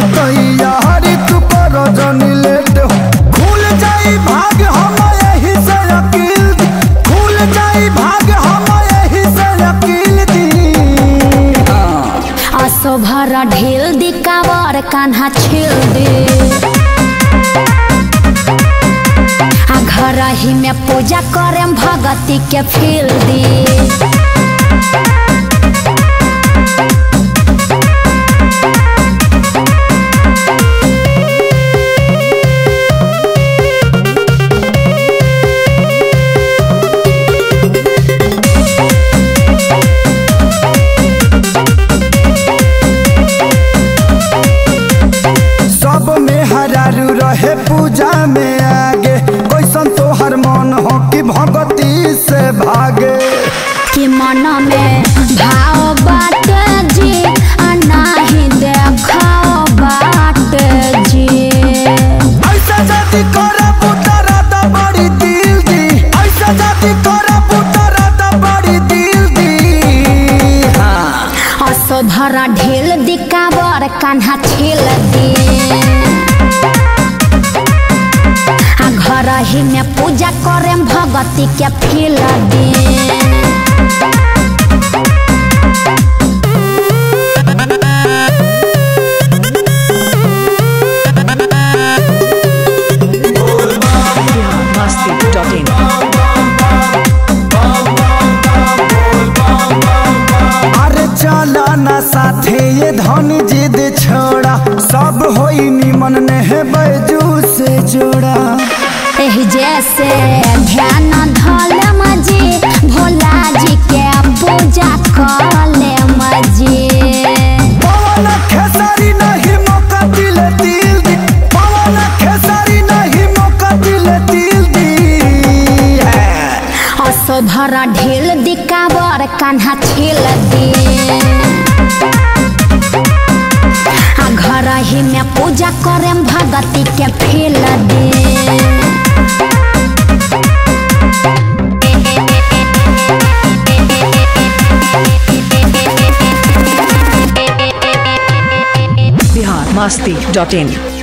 तैयारी तू कर जनी लेट हो खुल जाई भाग हम यही से अकील दी खुल जाई भाग हम यही से अकील दी असो भर ढेल दी कावर कान्हा छेल दे आ घर ही में पूजा करे भगती के फील दी सब में हरारू रहे पूजा में आगे कैसन तोहर मन हो कि भगती से भागे कि मन में भाव बाट जी आ नाही देखाओ बाट जी ऐसा जाति करे पुतरा त बड़ी दिल दी ऐसा जाति करे पुतरा त बड़ी दिल दी असो भरा ढेल दी कावर कान्हा छेल दी आ घर ही में पूजा करे भगती के फील दी Masti.in. अरे चला ना साथे ये धनी जिद छोड़ा सब होई निमन ने है बैजू से जोड़ा एही जैसे ध्यान धल मजी भोला जी के पूजा कले मजी पवन खेसारी नहीं मौका दिले दिल दी पवन खेसारी नहीं मौका दिले दिल दी असो भरा ढेल दी कावर कान्हा छेल दी आ घर ही में पूजा करे भगती के फील दी Bihar Masti.in.